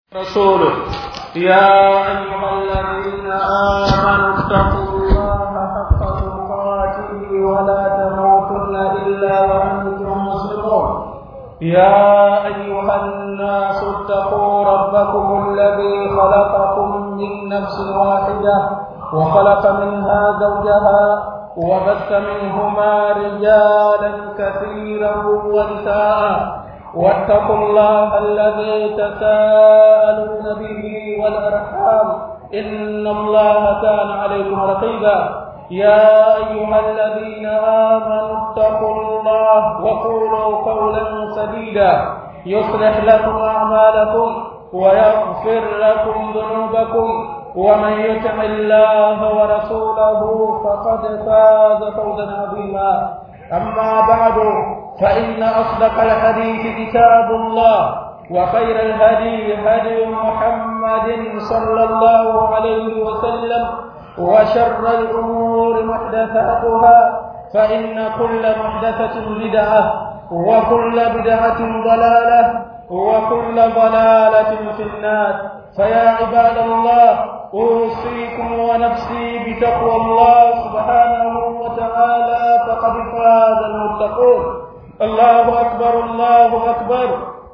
رسوله يا أيها الذين آمنوا اتقوا الله حق تقاته ولا تموتن إلا وأنتم مسلمون يا أيها الناس اتقوا ربكم الذي خلقكم من نفس واحدة وخلق منها زوجها وبث منهما رجالا كثيرا ونساء واتقوا الله الذي تساءلون به والأرحام إن الله كان عليكم رقيبا يا أيها الذين آمنوا اتقوا الله وقولوا قولا سديدا يصلح لكم أعمالكم ويغفر لكم ذنوبكم ومن يطع الله ورسوله فقد فاز فوزا عظيما أما بعد فإن أصدق الحديث كتاب الله وخير الهدي هدي محمد صلى الله عليه وسلم وشر الأمور محدثاتها فإن كل محدثة بدعة وكل بدعة ضلالة وكل ضلالة في النار فيا عباد الله أوصيكم ونفسي بتقوى الله سبحانه وتعالى فقد فاز المتقون الله أكبر الله أكبر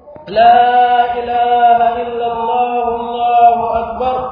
لا إله إلا الله الله أكبر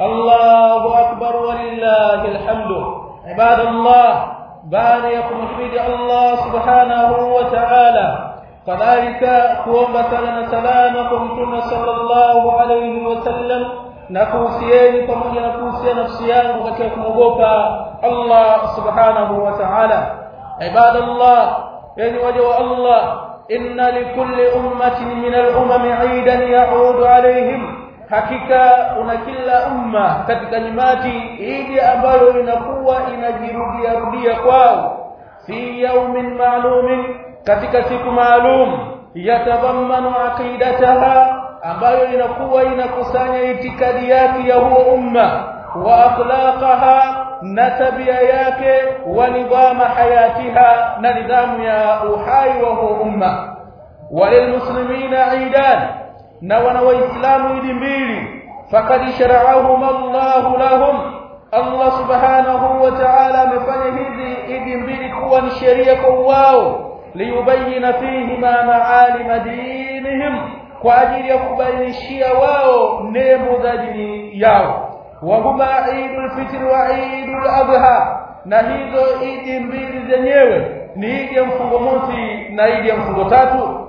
الله أكبر ولله الحمد عباد الله باريكم حميد الله سبحانه وتعالى كذلك kuomba sala na salama kwa mtume sallallahu alayhi wasallam na kuhusieni pamoja na kuhusia nafsi yangu katika kumwogopa Allah subhanahu wa ta'ala ibadallah yani waja wa Allah inna likulli ummatin min al-umam 'idan ya'udu alayhim hakika una kila umma katika nyimati idi ambayo inakuwa inajirudia rudia kwao fi yawmin ma'lumin katika siku maalum yatadhammanu aqidataha ambayo inakuwa inakusanya itikadi yake ya huo umma wa akhlaqaha na tabia yake wa nidhama hayatiha na nidhamu ya uhai wa huo umma walilmuslimina idan na wana waislamu idi mbili fakad shara'ahum Allah lahum Allah subhanahu wa ta'ala amefanya hizi idi mbili kuwa ni sheria kwa wao liyubayina fihima ma'alim dinihim kwa ajili ya kubainishia wao nembo za dini yao wa huma Eidul Fitr wa Eidul Adha na hizo idi mbili zenyewe ni idi ya mfungo mosi na idi ya mfungo tatu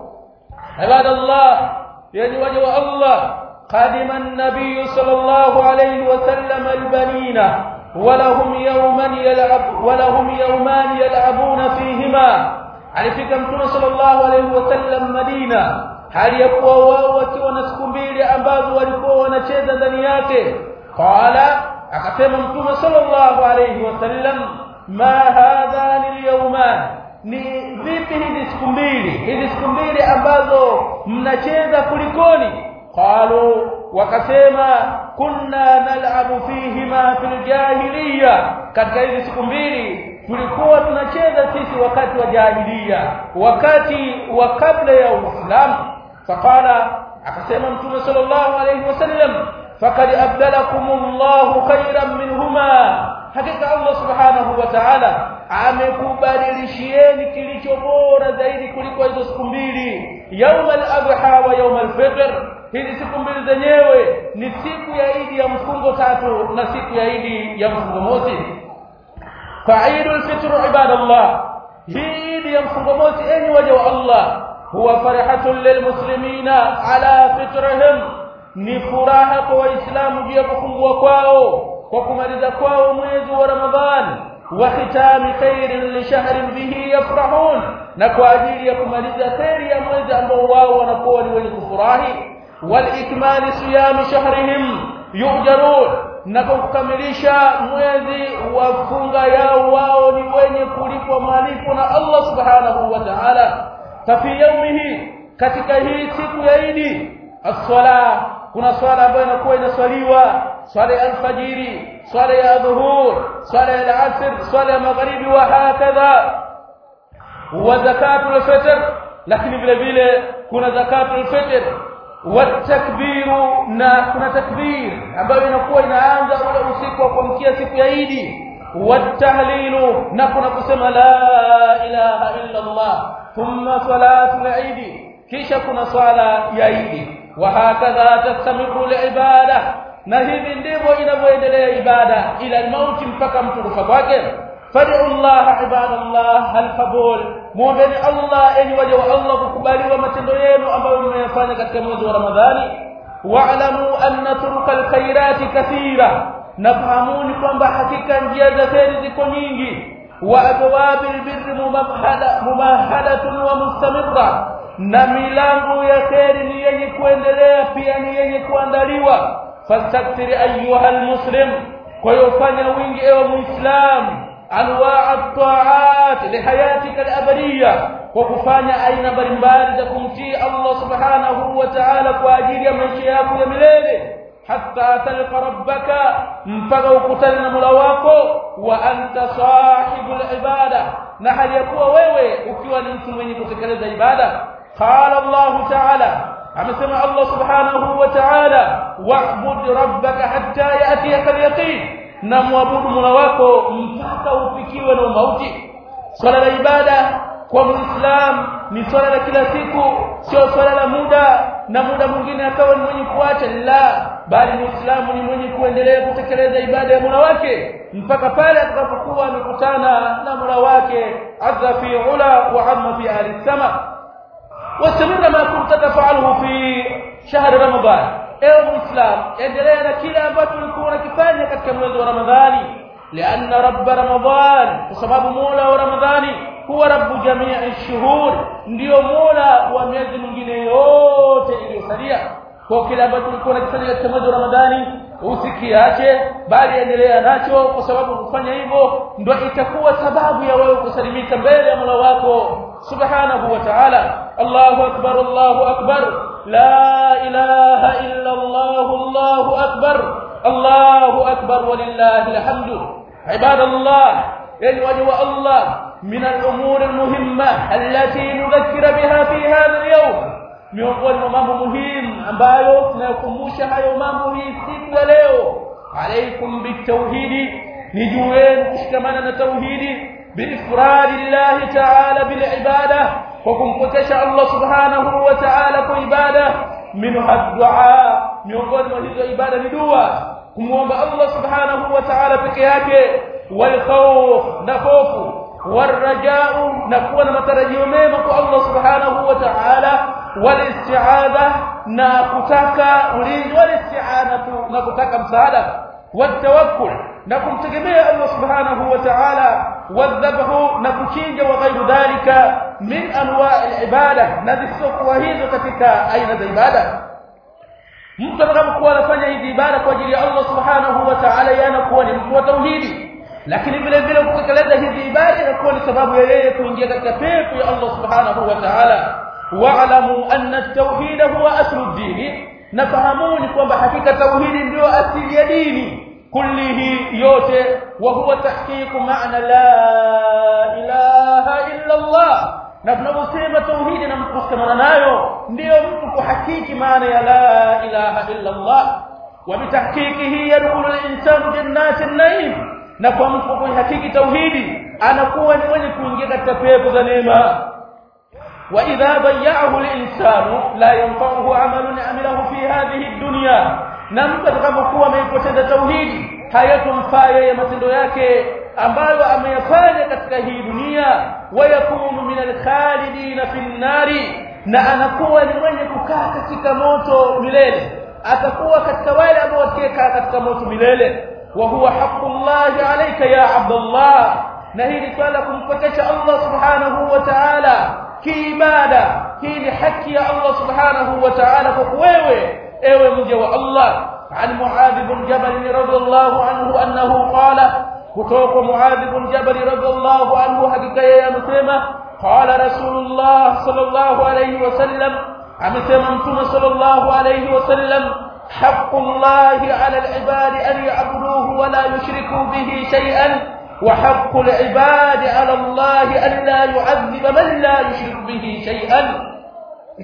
ibadallah yani waja wa Allah قدم النبي صلى الله عليه وسلم البنين ولهم يوما يلعب ولهم يومان يلعبون فيهما alifika mtume sallallahu alaihi wasallam Madina hali ya kuwa wao wakiwa na siku mbili ambazo walikuwa wanacheza ndani yake qala akasema mtume sallallahu alaihi wasallam ma hadhani alyawman ni vipi hizi siku mbili hizi siku mbili ambazo mnacheza kulikoni qalu wakasema kunna nal'abu fihima fil jahiliya katika hizi siku mbili tulikuwa tunacheza sisi wakati wa jahiliya wakati wa kabla ya uislamu faqala akasema mtume sallallahu alayhi wasallam faqad abdalakumullahu khairan minhuma hakika Allah subhanahu wa ta'ala amekubadilishieni kilicho bora zaidi kuliko hizo siku mbili yaum al-adha wa yaum al-fitr hizi siku mbili zenyewe ni siku ya idi ya mfungo tatu na siku ya idi ya mfungo mosi فعيد الفطر عباد الله عيد يمفق موت أن وجه الله هو فرحة للمسلمين على فطرهم ni furaha kwa waislamu juu ya kufungua kwao kwa kumaliza kwao mwezi wa ramadhani wa khitami khairin li shahrin bihi yafrahun na kwa ajili ya kumaliza kheri ya mwezi ambao wao wanakuwa ni wenye kufurahi wal ikmali siyami shahrihim yujarun na kukamilisha mwezi wa funga yao wao ni wenye kulipwa malipo na Allah subhanahu wa ta'ala fafi yaumihi katika hii siku ya Idi as-sala kuna swala ambayo inakuwa inaswaliwa swala ya alfajiri swala ya dhuhur swala ya asr swala ya magharibi wa hakadha wa zakatul fitr lakini vile vile kuna zakatul fitr watakbiru na kuna takbir ambayo inakuwa inaanza ule usiku wa kuamkia siku ya Idi watahlilu na kuna kusema la ilaha illa Allah thumma salatu al-Eid kisha kuna swala ya Idi wa hakadha tastamiru al-ibada na hivi ndivyo inavyoendelea ibada ila mauti mpaka mtu kufa kwake fad'u Allah ibadallah al-qabul muombeni Allah enyi waja wa Allah kukubaliwa matendo yenu ambayo mmeyafanya katika mwezi wa Ramadhani wa'lamu anna turuka al-khairati kathira nafahamuni kwamba hakika njia za kheri ziko nyingi wa abwabil birri mumahada mumahadatun wa mustamirra na milango ya kheri ni yenye kuendelea pia ni yenye kuandaliwa fastakthir ayuha almuslim kwa hiyo fanya wingi ewe muislam anwaa at-ta'at lihayatika al-abadiyya kwa kufanya aina mbalimbali za kumtii Allah subhanahu wa ta'ala kwa ajili ya maisha yako ya milele hatta talqa rabbaka mpaka ukutane na Mola wako wa anta sahibul ibada na hali ya kuwa wewe ukiwa ni mtu mwenye kutekeleza ibada qala Allah ta'ala amesema Allah subhanahu wa ta'ala wa'bud rabbaka hatta ya'tiyaka al-yaqin na muabudu Mola wako mpaka ufikiwe na mauti swala la ibada kwa muislam ni swala la kila siku sio swala la muda na muda mwingine akawa ni mwenye kuacha la bali muislamu ni mwenye kuendelea kutekeleza ibada ya Mola wake mpaka pale atakapokuwa amekutana na Mola wake azza fi ula wa amma fi ahli sama wasamira ma kunta tafaluhu fi shahr ramadan ewe muislam endelea na kile ambacho ulikuwa unakifanya katika mwezi wa ramadhani لأن رب رمضان وسبب مولا ورمضان هو رب جميع الشهور ndio mola wa miezi mingine yote iliyosalia kwa kile ambacho ulikuwa unakifanya katika mwezi wa Ramadhani usikiache bali endelea nacho kwa sababu kufanya hivyo ndio itakuwa sababu ya wewe kusalimika mbele ya Mola wako subhanahu wa ta'ala Allahu akbar Allahu akbar la ilaha illa Allah Allahu akbar Allahu akbar walillahi alhamdu عباد الله يعني وجه الله من الأمور المهمة التي نذكر بها في هذا اليوم miongoni mwa mambo muhimu ambayo tunayokumbusha hayo mambo hii siku ya leo alaikum bitauhidi ni juu yenu kushikamana na tauhidi biifradi llahi taala bilibada kwa kumpokesha allah subhanahu wa taala kwa ibada minha dua miongoni mwa hizo ibada ni dua kumwomba allah subhanahu wa taala peke yake walkhawf na hofu warajau na kuwa na matarajio mema kwa allah subhanahu wa taala walistiadha na kutaka ulinzi walistianatu na kutaka msaada والتوكل na kumtegemea Allah subhanahu wa ta'ala wadhabhu na kuchinja wa ghairu dhalika min anwa' al-ibada na zisizokuwa hizo katika aina za ibada mtu atakapokuwa anafanya hizi ibada kwa ajili ya Allah subhanahu wa ta'ala yanakuwa ni mtu wa tauhidi lakini vile vile kutekeleza hizi ibada inakuwa ni sababu ya yeye kuingia katika pepo ya Allah subhanahu wa ta'ala wa'lamu anna at-tauhid huwa aslu ad-din nafahamuni kwamba hakika tauhidi ndio asili ya dini kullihi yote wa huwa tahqiqu ma'na la ilaha illa Allah na tunaposema tauhidi na mkushikamana nayo ndio mtu kuhakiki maana ya la ilaha illa Allah wa bitahqiqihi yadkhulu al-insanu jannati an-na'im na kwa mtu kuhakiki tauhidi anakuwa ni mwenye kuingia katika pepo za neema وإذا ضيعه الإنسان لا ينفعه عمل عمله في هذه الدنيا na mtu atakapokuwa ameipoteza tauhidi hayatumfaa yeye matendo yake ambayo ameyafanya katika hii dunia wayakunu min alkhalidina fi nnari na anakuwa ni mwenye kukaa katika moto milele atakuwa katika wale ambao watakaa katika moto milele wa huwa haqqullahi alayka ya abdullah na hii ni swala kumpokesha Allah subhanahu wa ta'ala kiibada hii ni haki ya Allah subhanahu wa ta'ala kwa wewe ewe mja wa Allah عن معاذ بن جبل رضي الله عنه أنه قال كتوك معاذ بن جبل رضي الله عنه حقيقة يا مسلمة قال رسول الله صلى الله عليه وسلم أمسلم أنتم صلى الله عليه وسلم حق الله على العباد أن يعبدوه ولا يشركوا به شيئا وحق العباد على الله أن لا يعذب من لا يشرك به شيئا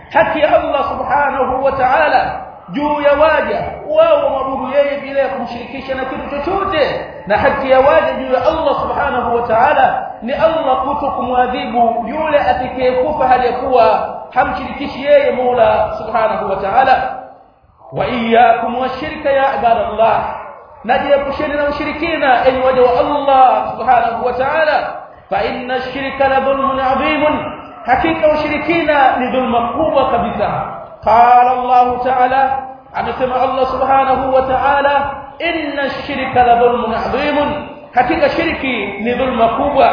haki ya Allah subhanahu wa ta'ala juu ya waja wao waabudu yeye bila ya kumshirikisha na kitu chochote na haki ya waja juu ya Allah subhanahu wa ta'ala ni Allah kuto kumwadhibu yule atakayekufa hali ya kuwa hamshirikishi yeye Mola subhanahu wa ta'ala wa iyyakum washirka ya ibadallah najiepusheni na ushirikina enyi waja wa Allah subhanahu wa ta'ala fa inna ash-shirka la dhulmun 'adhimun hakika ushirikina ni dhulma kubwa kabisa qala Allah ta'ala amesema Allah subhanahu wa ta'ala inna ash-shirka la dhulmun 'adhimun hakika shirki ni dhulma kubwa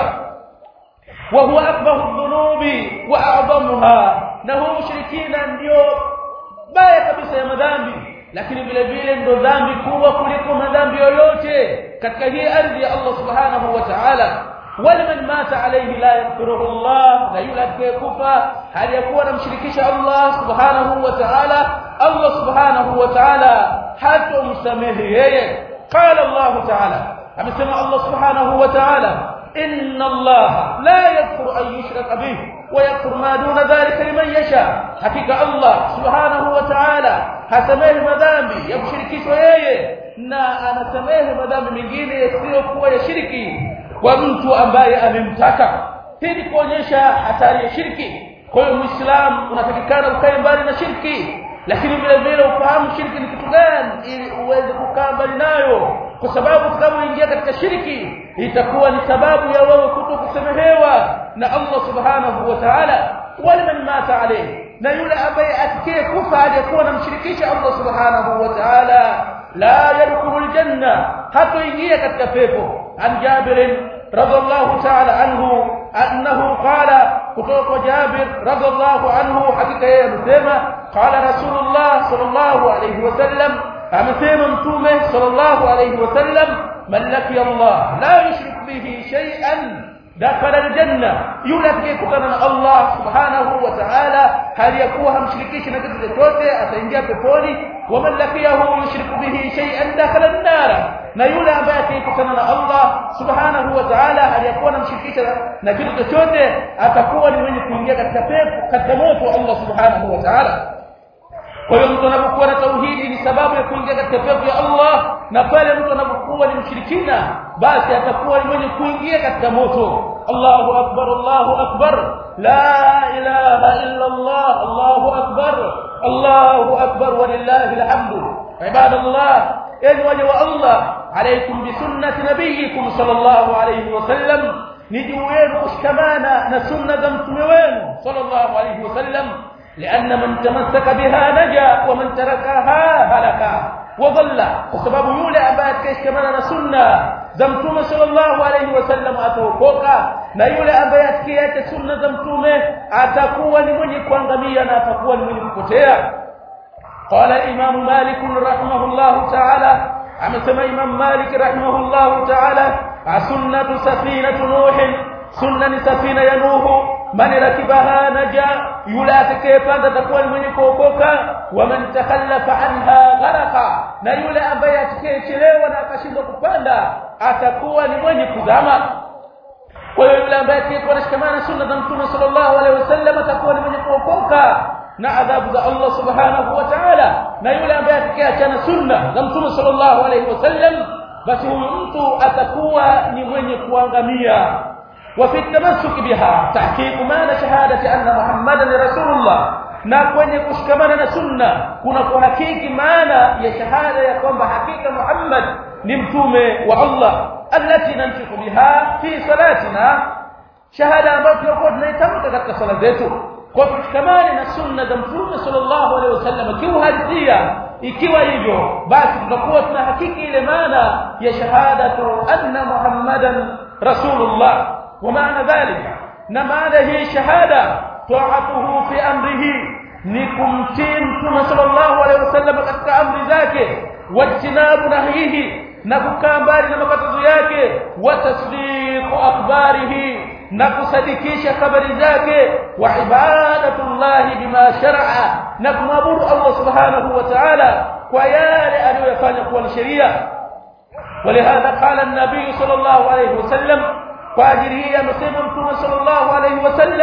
wa huwa akbaru dhunubi wa a'zamuha na huwa ushirikina ndio baya kabisa ya madhambi lakini vile vile ndo dhambi kubwa kuliko madhambi yoyote katika hii ardhi ya Allah subhanahu wa ta'ala waliman mata alayhi la yaghfiruhu Allah na yule atakayekufa hali yakuwa anamshirikisha Allah subhanahu wa ta'ala Allah subhanahu wa ta'ala hatomsamehe yeye qala Allah ta'ala amesema Allah subhanahu wa ta'ala إن الله لا يغفر أن يشرك به ويغفر ما دون ذلك لمن يشاء حقيقة الله سبحانه وتعالى hasamehe madhambi ya kushirikishwa yeye na anasamehe madhambi mengine yasiyokuwa ya shiriki kwa mtu ambaye amemtaka hii ni kuonyesha hatari ya shirki kwa hiyo muislamu unatakikana ukae mbali na shirki lakini vile vile ufahamu shirki ni kitu gani ili uweze kukaa mbali nayo kwa sababu utakapoingia katika shirki itakuwa ni sababu ya wewe kuto kusamehewa na Allah subhanahu wa ta'ala wala man mata alayhi na yule ambaye atakaye kufa aliyekuwa anamshirikisha Allah subhanahu wa ta'ala la yadkhulu aljanna hatoingia katika pepo an Jabir radhiallahu ta'ala anhu annahu qala kutoka Jabir radhiallahu anhu hakika yeye amesema qala rasulullah sallallahu alayhi wasallam amesema mtume sallallahu alayhi wasallam man laqiya Allah la yushrik bihi shay'an dakhala aljanna yule atakayekutana na Allah subhanahu wa ta'ala hali yakuwa hamshirikishi na kitu chochote ataingia peponi wa man laqiyahu yushriku bihi shay'an dakhala an-nar na yule ambaye atakayekutana na Allah subhanahu wa ta'ala hali yakuwa hamshirikisha na kitu chochote atakuwa ni mwenye kuingia katika pepo katika moto wa Allah subhanahu wa ta'ala kwa hiyo mtu anapokuwa na tauhidi ni sababu ya kuingia katika pepo ya Allah na pale mtu anapokuwa ni mshirikina basi atakuwa ni mwenye kuingia katika moto Allahu akbar Allahu akbar la ilaha illa Allah Allahu akbar Allahu akbar walillahi alhamdu ibadallah yani waja wa Allah alaykum bi sunnati nabiyikum sallallahu alayhi wasallam ni juu yenu kushikamana na sunna za mtume wenu sallallahu alayhi wasallam لأن من تمسك بها نجا ومن تركها هلك وضل وسبب يولى أبات كيش كمان سنة زمتومه صلى الله عليه وسلم ataokoka na yule ambaye atikiacha sunna za mtume atakuwa ni mwenye kuangamia na atakuwa ni mwenye kupotea qala imam malik rahimahullah ta'ala amesema imam malik rahimahullah ta'ala sunnatu safinatu nuh sunna ni safina ya nuhu man rakibaha naja yule atakayepanda atakuwa ni mwenye kuokoka wa man takhallafa anha gharqa na yule ambaye atakayechelewa na akashindwa kupanda atakuwa ni mwenye kuzama kwa hiyo yule ambaye atakayekuwa anashikamana sunna za mtume sallallahu alaihi wasallam atakuwa ni mwenye kuokoka na adhabu za Allah subhanahu wa ta'ala na yule ambaye atakayeachana sunna za mtume sallallahu alaihi wasallam basi huyu mtu atakuwa ni mwenye kuangamia وفي التمسك بها تحقيق معنى شهادة أن محمدا رسول الله na kwenye kushikamana na sunna kuna kuhakiki maana ya shahada ya kwamba hakika Muhammad ni mtume wa Allah allati nantiqu biha fi salatina shahada ambayo tunakuwa tunaitamka katika sala zetu kwa kushikamana na sunna za mtume sallallahu alaihi wasallam kiuhalisia ikiwa hivyo basi tutakuwa tunahakiki ile maana ya shahadatu anna muhammadan rasulullah ومعنى ذلك نماذا هي شهادة طاعته في أمره نكمتين ثم صلى الله عليه وسلم قد أمر ذاك واجتناب نهيه نكوكا mbali na makatazo yake watasdiq akhbarihi na kusadikisha habari zake wa ibadatullahi bima shar'a na kumwabudu Allah subhanahu wa ta'ala kwa yale aliyofanya kuwa ni sheria ولهذا قال النبي صلى الله عليه وسلم kwa ajili hii amesema mtume sallallahu alayhi wasallam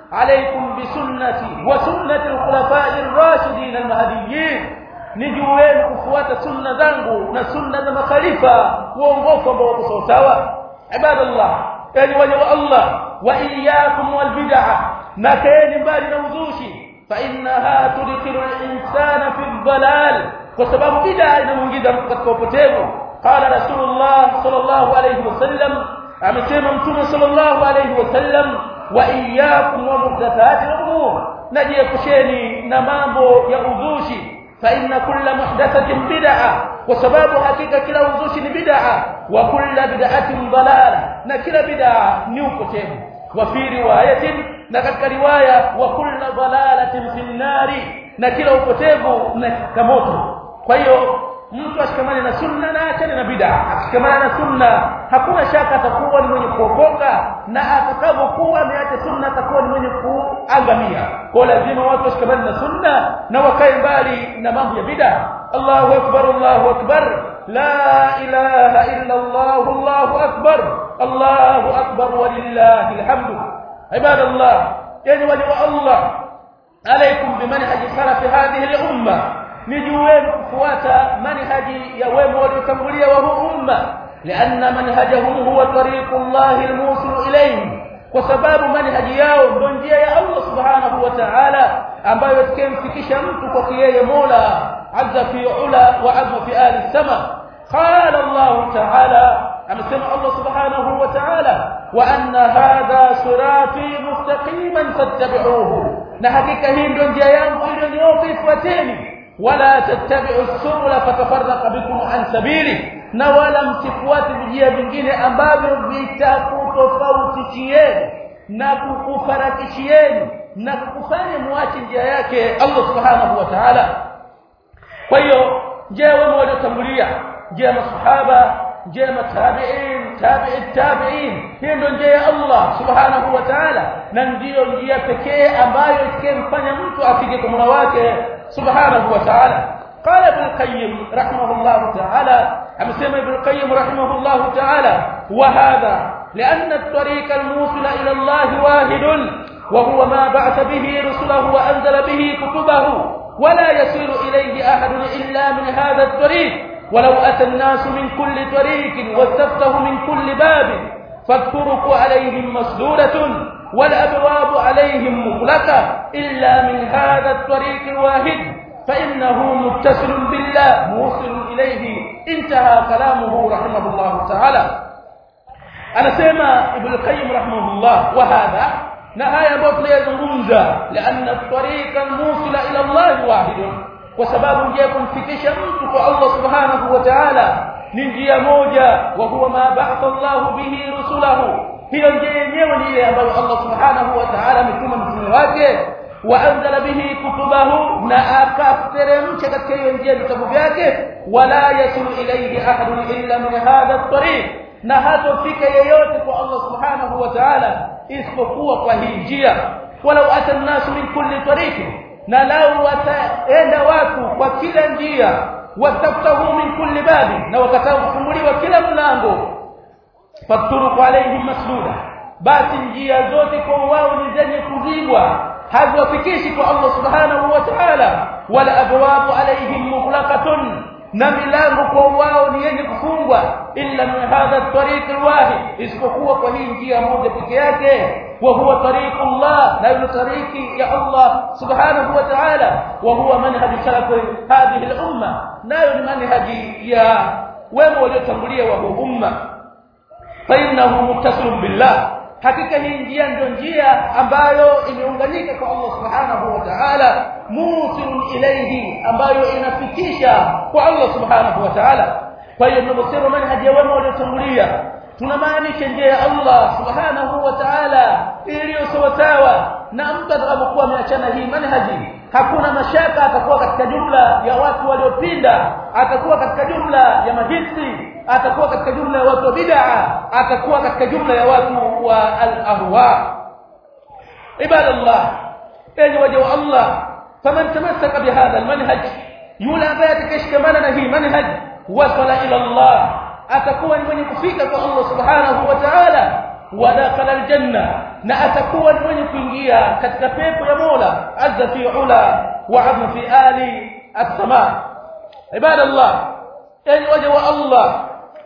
عليكم بسنتي وسنة الخلفاء الراشدين المهديين ni juu yenu kufuata sunna zangu na sunna za makhalifa uongofu ambao wako sawa ibadallah yani waja wa Allah wa iyyakum wal bid'ah na kaeni mbali na uzushi fa innaha tudkhilu al-insana fi dhalal kwa sababu bid'a inamuingiza mtu katika upotevu qala rasulullah sallallahu alayhi wasallam amesema mtume sallallahu alayhi wasallam wa iyyakum wa muhdathati al-umur najiepusheni na mambo ya uzushi فإن كل محدثة بدعة وسبب حقيقة كلا وزوش بدعة وكل بدعة ضلالة نكلا بدعة نيوكتين وفي رواية نكتك رواية وكل ضلالة في النار نكلا وكتين نكموت فهيو mtu ashikamane na sunna na achane na bid'a akishikamana na sunna hakuna shaka atakuwa ni mwenye kuokoka na atakapokuwa ameacha sunna atakuwa ni mwenye kuangamia kwa lazima watu washikamane na sunna na wakae mbali na mambo ya bid'a Allahu akbar Allahu akbar la ilaha illa Allah Allahu akbar Allahu akbar walillahi alhamdu ibadallah yani wali wa Allah alaykum bimanhaj salaf hadhihi al-umma ni juu yenu kufuata manhaji ya wema waliotangulia wa huu umma lianna manhajahum huwa tariqu llahi almusil ilayhi kwa sababu manhaji yao ndio njia ya Allah subhanahu wa ta'ala ambayo itakemfikisha mtu kwa yeye Mola azza fi ula wa azza fi ali sama qala Allah ta'ala amesema Allah subhanahu wa ta'ala wa anna hadha sirati mustaqiman fattabi'uhu na hakika hii ndio njia yangu iliyonyooka ifuateni wala tattabi'u subula fatafarraqa bikum an sabili na wala msifuate vijia vingine ambavyo vitakutofautishieni na kukufarakishieni na kukufanya muache njia yake Allah subhanahu wa ta'ala kwa hiyo njia wema waliotangulia njia masahaba njia matabi'in tabi'i tabi'in hii ndio njia ya Allah subhanahu wa ta'ala na ndiyo njia pekee ambayo itakayemfanya mtu afike kwa Mola wake سبحانه وتعالى قال ابن القيم رحمه الله تعالى أمسيما ابن القيم رحمه الله تعالى وهذا لأن الطريق الموصل إلى الله واحد وهو ما بعث به رسله وأنزل به كتبه ولا يصير إليه أحد إلا من هذا الطريق ولو أتى الناس من كل طريق واستفتحوا من كل باب فالطرق عليهم مسدودة والأبواب عليهم مغلقة إلا من هذا الطريق الواحد فإنه متصل بالله موصل إليه انتهى كلامه رحمه الله تعالى أنا سيما ابن القيم رحمه الله وهذا نهاية بطل يزنغمزة لأن الطريق الموصل إلى الله واحد وسباب جيكم في كشمتك الله سبحانه وتعالى ننجي موجة وهو ما بعث الله به رسله hiyo njia yenyewe ni ile ambayo Allah subhanahu wa ta'ala ametuma mtume wake waanzala bihi kutubahu na akateremsha katika hiyo njia vitabu vyake wala yasulu ilayhi ahadun illa min hadha at-tariq na hatofika yeyote kwa Allah subhanahu wa ta'ala isipokuwa kwa hii njia walau ata an-nasu min kulli tariq na lau wataenda watu kwa kila njia wataftahu min kulli babi na wakataa kufunguliwa kila mlango faturuku alaihim masduda basi njia zote kwa wao ni zenye kuzibwa haziwafikishi kwa Allah subhanahu wa ta'ala wala abwabu alaihim mughlaqatun na milango kwa wao ni yenye kufungwa illa min hadha at-tariq al-wahid isipokuwa kwa hii njia moja pekee yake wa huwa tariqullah na ile tariki ya Allah subhanahu wa ta'ala wa huwa manhaj salaf hadhihi al-umma nayo ni manhaji ya wema waliotangulia wa umma فإنه متصل بالله hakika hii njia ndio njia ambayo imeunganika kwa Allah subhanahu wa ta'ala musilun ilayhi ambayo inafikisha kwa Allah subhanahu wa ta'ala kwa hiyo tunaposema manhaji ya wema waliotangulia tunamaanisha njia ya Allah subhanahu wa ta'ala iliyo sawa na mtu atakapokuwa ameachana hii manhaji hakuna mashaka atakuwa katika jumla ya watu waliopinda atakuwa katika jumla ya mahisi atakuwa katika jumla ya watu wa bid'a atakuwa katika jumla ya watu wa al-ahwa ibadallah enyi waja wa Allah faman tamassaka bihadha al-manhaj yule ambaye atakayeshikamana na hii manhaj wasala ila Allah atakuwa ni mwenye kufika kwa Allah subhanahu wa ta'ala wa dakhala al-janna na atakuwa ni mwenye kuingia katika pepo ya Mola azza fi ula wa azma fi ali as-sama ibadallah yani waja wa Allah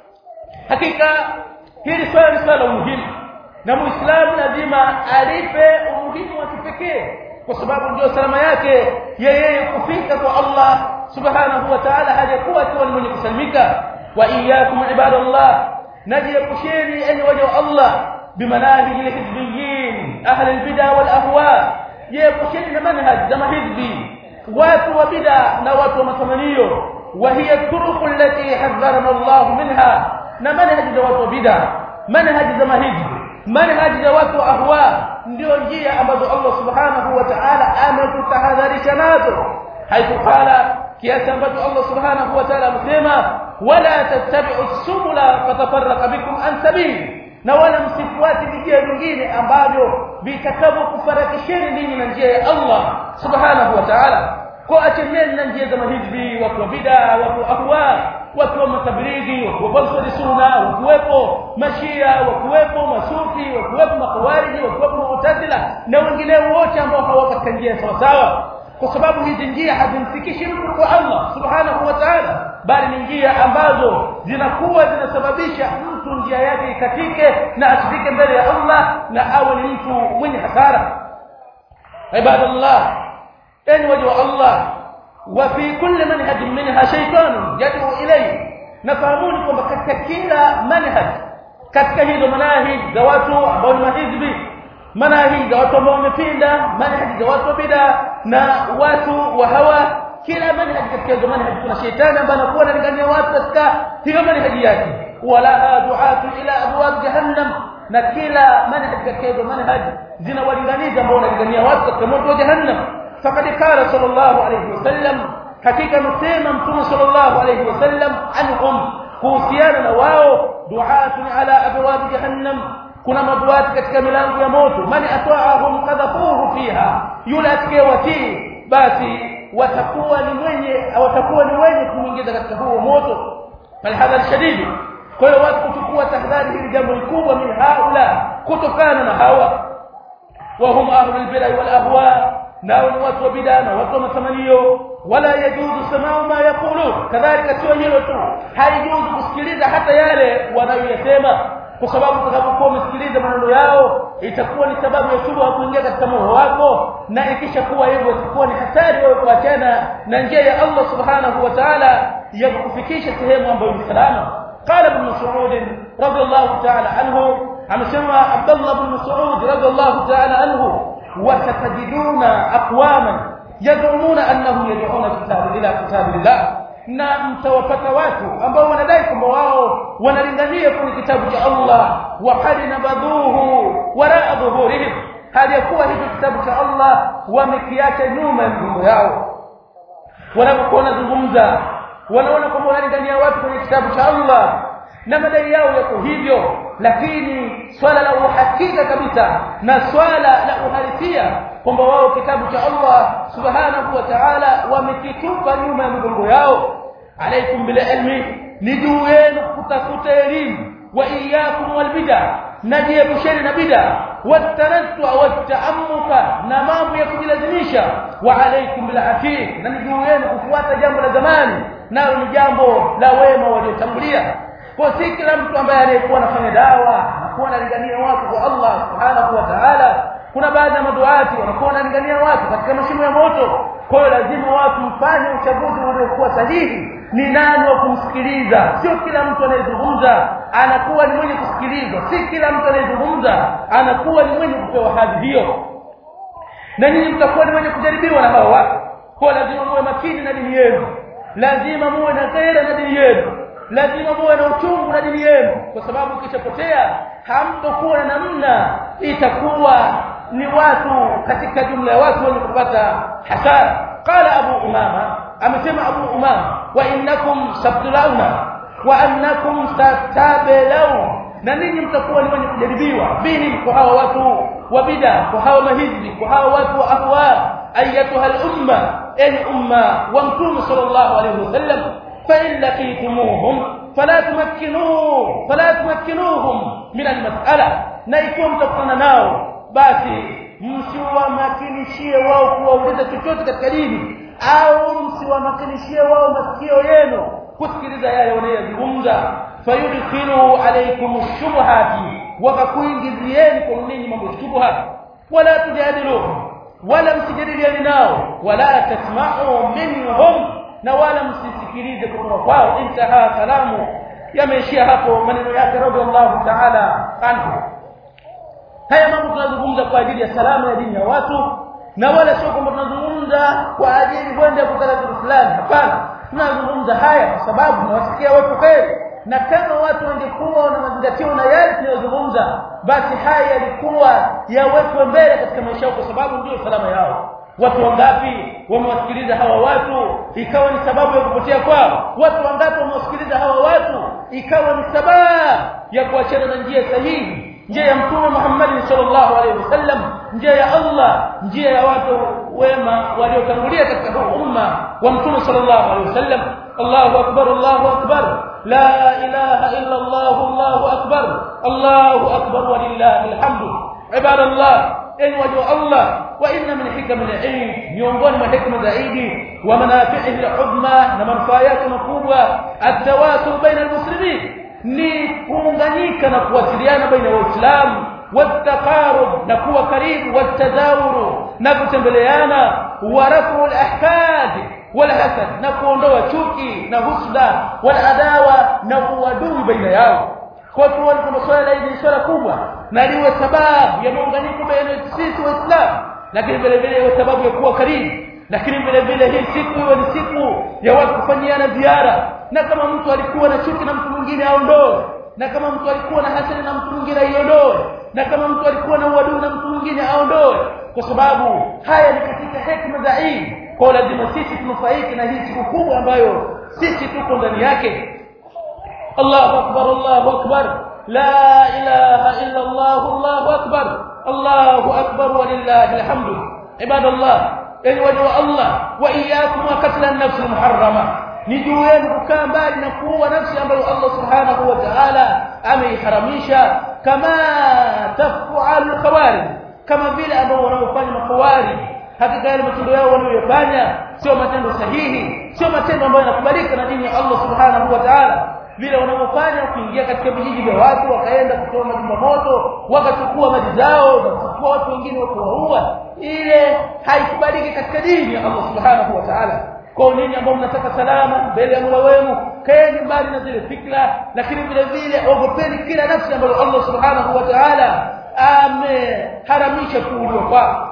hakika hili swala ni swala muhimu na muislamu lazima alipe umuhimu wa kipekee kwa sababu ndio salama yake yeye kufika kwa Allah subhanahu wa ta'ala hajakuwa tu mwenye kusalimika wa iyyakum ibadallah najiepusheni enyi waja wa Allah bimanahij alhizbiyyin ahli albid'a wal ahwa jiepusheni na manhaj za mahizbi watu wa bid'a na watu wa matamanio wa hiya turuq allati hadharana Allah minha na manhaj za watu wa bid'a manhaj za mahizbi manhaj za watu wa ahwa ndio njia ambazo Allah subhanahu wa ta'ala ametutahadharisha nazo haikukala kiasi ambacho Allah subhanahu wa ta'ala amesema wala tattabi'u subula fatafarraqa bikum an sabili na wala msifuate njia nyingine ambavyo vitakavyokufarakisheni ninyi na njia ya Allah subhanahu wa ta'ala kwa acheneni na njia za mahizbi watu wa bid'a watu ahwa watu wa matabrigi watu wa balsari sunna wakuwepo mashia wakuwepo masufi wakuwepo makhawariji wakuwepo mu'tazila na wengineo wote ambao hawako katika njia sawa sawa kwa sababu hizi njia hazimfikishi mtu kwa Allah subhanahu wa ta'ala bali ni njia ambazo zinakuwa zinasababisha mtu njia yake ikatike na asifike mbele ya Allah na awe ni mtu mwenye hasara ibadallah enyi waja wa Allah wa fi kulli manhaj minha shaytan yad'u ilayhi nafahamuni kwamba katika kila manhaj katika hizo manahij za watu ambao ni mahizbi manahij za watu ambao wamepinda manhaj za watu wa bid'a na watu wa hawa kila manhaj katika hizo manhaj kuna shetani ambaye anakuwa analingania watu katika hiyo manhaj yake wala du'atu ila abwab jahannam na kila manhaj katika hizo manhaj zinawalinganiza ambao wanalingania watu katika moto wa jahannam faqad qala sallallahu alayhi wasallam hakika msema mtume sallallahu alayhi wasallam anhum kuhusiana na wao du'atun ala abwab jahannam kuna maduati katika milango ya moto man atwa'ahum qadhafuhu fiha yule atakayewatii basi watakuwa ni mwenye watakuwa ni wenye kuingiza katika huo moto falhadhar shadidi kwa hiyo watu kuchukua tahadhari hili jambo kubwa min haula kutokana na hawa wa hum ahlul bid'ah wal ahwa nao ni watu wa bid'a na watu wa matamanio wala yajuzu samau ma yaqulu kadhalika sio hilo tu haijuzu kusikiliza hata yale wanayoyasema kwa sababu utakapokuwa umesikiliza maneno yao itakuwa ni sababu ya shubha kuingia katika moyo wako na ikishakuwa hivyo itakuwa ni hatari wewe kuachana na njia ya Allah subhanahu wa ta'ala ya kukufikisha sehemu ambayo ni salama قال ابن مسعود رضي الله تعالى عنه amesema Abdullah ibn Mas'ud radiyallahu ta'ala anhu وستجدون اقواما يزعمون انهم يدعون كتاب الى كتاب الله na mtawapata watu ambao wanadai kwamba wao wanalingania kwenye kitabu cha Allah wa qad nabadhuhu wara dhuhurihim hali ya kuwa hicho kitabu cha Allah wamekiacha nyuma ya migongo yao wanapokuwa wanazungumza wanaona kwamba wanalingania watu kwenye kitabu cha Allah na madai yao yako hivyo lakini swala la uhakika kabisa na swala la uhalisia kwamba wao kitabu cha Allah subhanahu wa ta'ala wamekitupa nyuma ya migongo yao alaikum bil ilmi ni juu yenu kutafuta elimu wa iyyakum wal bid'a najiepusheni na bid'a watanattu wataamuka na mambo ya kujilazimisha wa alaikum bil afiq na ni juu yenu kufuata jambo la zamani nalo ni jambo la wema waliotangulia kwa si kila mtu ambaye aliyekuwa anafanya dawa anakuwa analingania watu kwa Allah subhanahu wa ta'ala kuna baadhi ya maduati wanakuwa wanalingania watu katika mashimo ya moto kwa hiyo lazima watu mfanye uchaguzi uliokuwa sahihi ni nani wa kumsikiliza sio kila mtu anayezungumza anakuwa ni mwenye kusikilizwa si kila mtu anayezungumza anakuwa ni mwenye kupewa hadhi hiyo na nyinyi mtakuwa ni mwenye kujaribiwa na hao watu kwa lazima muwe makini na dini yenu lazima muwe na ghaira na dini yenu lazima muwe na uchungu na dini yenu kwa sababu ukishapotea hamtokuwa na namna itakuwa ni watu katika jumla ya watu wenye kupata hasara qala abu umama amesema abu umama wa innakum sabtulauna wa annakum satabelau na ninyi mtakuwa ni wenye kujaribiwa bihim kwa hawa watu wa bid'a kwa hawa mahizbi kwa hawa watu wa ahwa ayatuha al-umma ay umma wa mtume sallallahu alayhi wasallam فإن لقيتموهم فلا تمكنوه فلا تمكنوهم من المسألة na ikiwa mtakutana nao basi msiwamakinishie wao kuwauliza chochote katika dini au msiwamakinishie wao masikio yenu kusikiliza yale wanayozungumza fayudkhilu alaykum shubhati wakakuingizieni kwa ninyi mambo ya shubha wala tujadiluhum wala msijadiliane nao wala tasma'u minhum na wala msisikilize kutoka kwao intaha kalamu yameishia hapo maneno yake radhiallahu ta'ala anhu haya mambo tunazungumza kwa ajili ya salama ya dini ya watu na wala sio kwamba tunazungumza kwa ajili kwenda kutaka kitu fulani hapana tunazungumza haya kwa sababu tunawasikia watu kheri na kama watu wangekuwa na mazingatio na yale tunayozungumza basi haya yalikuwa yawekwe mbele katika maisha yao kwa sababu ndio salama yao watu wangapi wamewasikiliza hawa watu ikawa ni sababu ya kupotea kwao watu wangapi wamewasikiliza hawa watu ikawa ni sababu ya kuachana na njia sahihi njia ya mtume Muhammad sallallahu alaihi wasallam njia ya Allah njia ya watu wema waliotangulia katika huu umma wa mtume sallallahu alaihi wasallam Allahu akbar Allahu akbar la ilaha illa Allah Allahu akbar Allahu akbar walillahi alhamdu ibadallah enyi waja Allah wa inna min hikam al-ilm miongoni mwa hikma zaidi wa manafi'ihi al-udma na manufaa yake makubwa at-tawasul baina al-muslimin ni kuunganika na kuwasiliana baina ya waislamu والتقارب نكون قريب والتزاور نكتembeleana ورفع الاحقاد والحسد نكونdoa chuki na husda والعداوه na uadui baina yao kwa hiyo walikuwa swala hili swala kubwa na liwe sababu ya muunganiko baina sisi waislamu lakini vile vile iwe sababu ya kuwa karibu lakini vile vile hii siku iwe ni siku ya watu kufanyiana ziara na kama mtu alikuwa na chuki na mtu mwingine aondoe na kama mtu alikuwa na hasira na mtu mwingine aiondoe na kama mtu alikuwa na uadui na mtu mwingine aondoe kwa sababu haya ni katika hekima za hii kwa lazima sisi tunufaike na hii siku kubwa ambayo sisi tuko ndani yake Allahu akbar Allahu akbar la ilaha illa Allah Allahu akbar Allahu akbar walillahi alhamdu ibadallah yani wajua Allah wa iyyakum wa qatl an-nafs al-muharrama ni juu yenu kukaa mbali na kuua nafsi ambayo Allah subhanahu wa ta'ala ameiharamisha kama tafalu khawarij kama vile ambao wanaofanya makhawarij hakika yale matendo yao wanayofanya sio matendo sahihi sio matendo ambayo yanakubalika na dini ya Allah subhanahu wa ta'ala vile wanavyofanya kuingia katika vijiji vya watu wakaenda kutoa majumba moto wakachukua mali zao na kuchukua watu wengine wakawaua ile haikubaliki katika dini ya Allah subhanahu wa ta'ala kwa nini ambao mnataka salama mbele ya Mola wenu kaeni mbali na zile fikra lakini vile vile ogopeni kila nafsi ambayo Allah subhanahu wa ta'ala ameharamisha kuuliwa kwao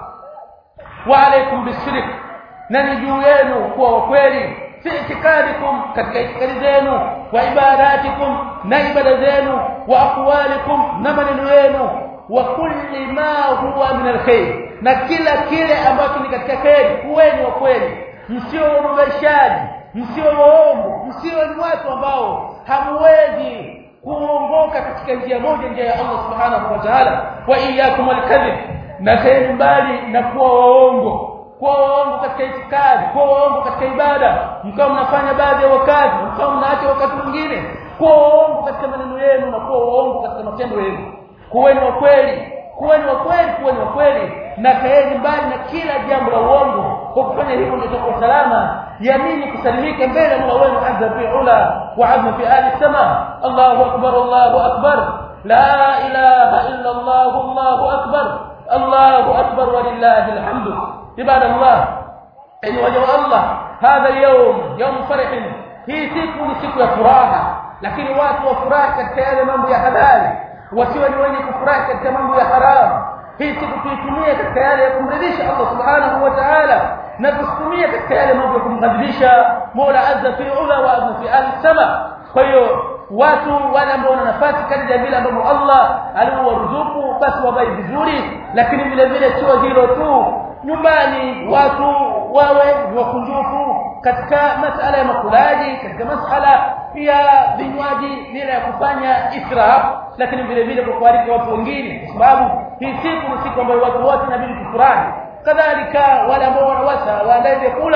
wa alaikum bisirik na ni juu yenu kuwa wakweli fi itikadikum katika itikadi zenu wa ibadatikum na ibada zenu wa aqwalikum na maneno yenu wa kulli ma huwa min alkhair na kila kile ambacho ni katika kheri kuweni wa kweli msio wababaishaji msio waongo msio ni watu ambao hamwezi kuongoka katika njia moja njia ya Allah subhanahu wa ta'ala wa iyyakum alkadhib na kaeni mbali na kuwa waongo kuwa waongo katika itikadi kuwa waongo katika ibada mkao mnafanya baadhi ya wakati mkao mnaacha wakati mwingine kuwa waongo katika maneno yenu na kuwa waongo katika matendo yenu kuweni wa kweli kuweni wa kweli kuweni wa kweli na kaeni mbali na kila jambo la uongo kwa kufanya hivyo ndio tutakuwa salama yamini kusalimika mbele ya Mola wenu azza fi ula wa azza fi ali sama Allahu akbar Allahu akbar la ilaha illa Allah Allahu akbar Allahu akbar walillahi alhamdu عباد الله أي وجه الله هذا اليوم يوم فرح hii siku ni siku ya furaha lakini watu wafurahi katika yale mambo ya halali wasiwe ni wenye kufurahi katika mambo ya haramu hii siku tuitumie katika yale ya kumridhisha Allah subhanahu wa ta'ala na tusitumie katika yale mambo ya kumghadhibisha Mola azza fi ula wa azza fi al-sama kwa hiyo watu wale ambao wana nafasi kadri vile ambavyo Allah aliwaruzuku basi wabai vizuri lakini vile vile sio hilo tu nyumbani watu wawe wakunjufu katika masala ya makulaji katika masala ya vinywaji bila ya kufanya israf lakini vile vile kwa kualika watu wengine kwa sababu hii siku ni siku ambayo watu wote inabidi kufurahi kadhalika wale ambao wanawasa waandae vyakula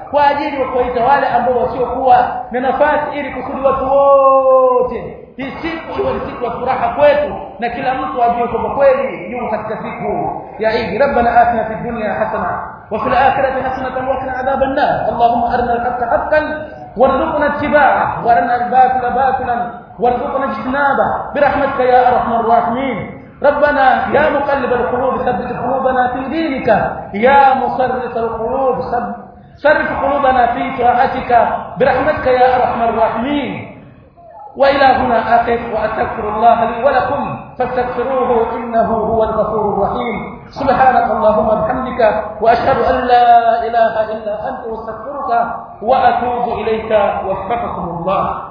kwa ajili ya kuwaita wale ambao wasiokuwa na nafasi ili kusudi watu wote hii siku iwe ni siku ya furaha kwetu na kila mtu ajue kwamba kweli yuko katika siku ya Eid rabbana atina fid dunya hasana wa fil akhirati hasanatan wa qina adhaban nar allahumma arina al-haqqa haqqan warzuqna ittiba'ahu wa arina al-batila batilan warzuqna ijtinaba birahmatika ya arhamar rahimin ربنا يا مقلب القلوب ثبت قلوبنا في دينك يا مصرف القلوب صرف قلوبنا في طاعتك برحمتك يا ارحم الراحمين والى هنا اقف واستغفر الله لي ولكم فاستغفروه انه هو الغفور الرحيم سبحانك اللهم وبحمدك واشهد ان لا اله الا انت واستغفرك واتوب اليك وفقكم الله